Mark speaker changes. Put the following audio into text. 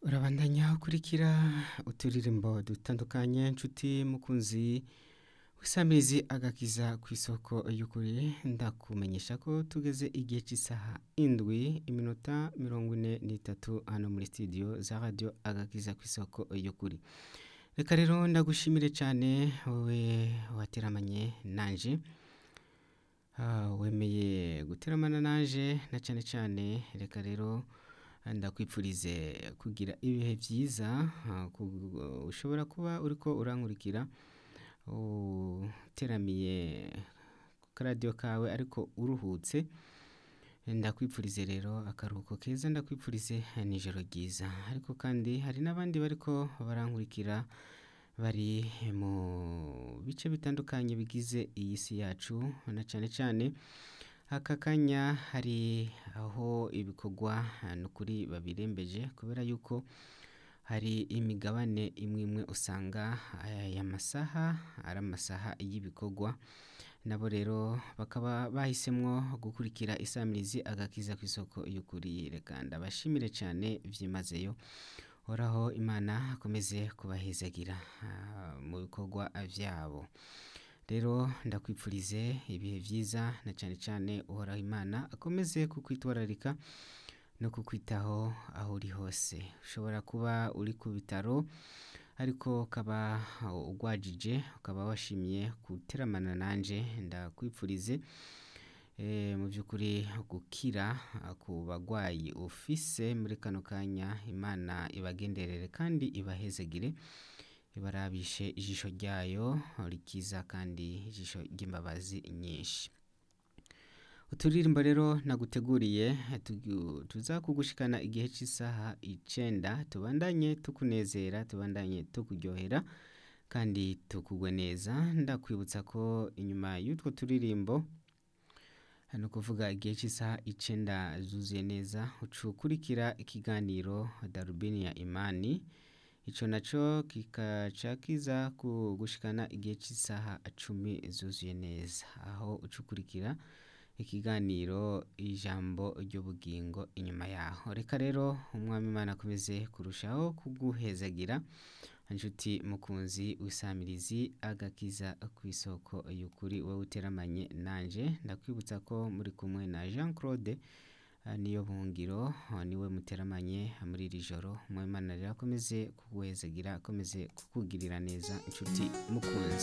Speaker 1: urabandanya ukurikira uturirimbo dutandukanye nshuti mukunzi w'isamirizi agakiza ku isoko y'ukuri ndakumenyesha ko tugeze igihe cy'isaha indwi iminota mirongo ine n'itatu hano muri studio za radio agakiza ku isoko y'ukuri reka rero ndagushimire cyane wowe wateramanye nanje Ah, wemeye guteramana nanje na cyane cyane reka rero ndakwipfurize kugira ibihe byiza ah, ku- ushobora kuba uriko urankurikira uteramiye ku karadiyo kawe ariko uruhutse ndakwipfurize rero akaruhuko keza ndakwipfurize nijoro ryiza ariko kandi hari n'abandi bariko barankurikira bari mu bice bitandukanye bigize iyi si yacu na cyane cyane aka kanya hari aho ibikorwa ni ukuri babirembeje kubera yuko hari imigabane imwe imwe usanga aya masaha ari amasaha y'ibikorwa nabo rero bakaba bahisemwo gukurikira isamirizi agakiza ku isoko y'ukuri reka ndabashimire cyane byimazeyo horaho imana akomeze kubahezagira ah, mu bikorwa byabo rero ndakwipfurize ibihe byiza na cyane cyane uhoraho imana akomeze kukwitwararika no kukwitaho aho uri hose ushobora kuba uri ku bitaro ariko ukaba ugwajije ukaba washimye guteramana nanje ndakwipfurize eh, mu by'ukuri gukira ah, ku bagwayi ufise muri kano kanya imana ibagenderere kandi ibahezegire ibarabishe ijisho ryayo rikiza kandi ijisho ry'imbabazi nyinshi uturirimbo rero naguteguriye tugu- tuzakugushikana igihe cy'isaha icenda tubandanye tukunezera tubandanye tukuryohera kandi tukugwe neza ndakwibutsa ko inyuma y'utwo turirimbo ni ukuvuga igihe cy'isaha icenda zuzuye neza ucukurikira ikiganiro darubini ya imani ico naco kikaca kiza kugushikana igihe cy'isaha cumi zuzuye neza aho ucukurikira ikiganiro ijambo ry'ubugingo inyuma yaho reka rero umwami imana akomeze kurushaho kuguhezagira inshuti mukunzi w'isamirizi agakiza ku isoko y'ukuri wowe uteramanye nanje ndakwibutsa ko muri kumwe na jean claude ah, niyo buhungiro ah, niwe muteramanye muri iri joro umwami imana rero akomeze kuguhezagira akomeze kukugirira neza inshuti mukunzi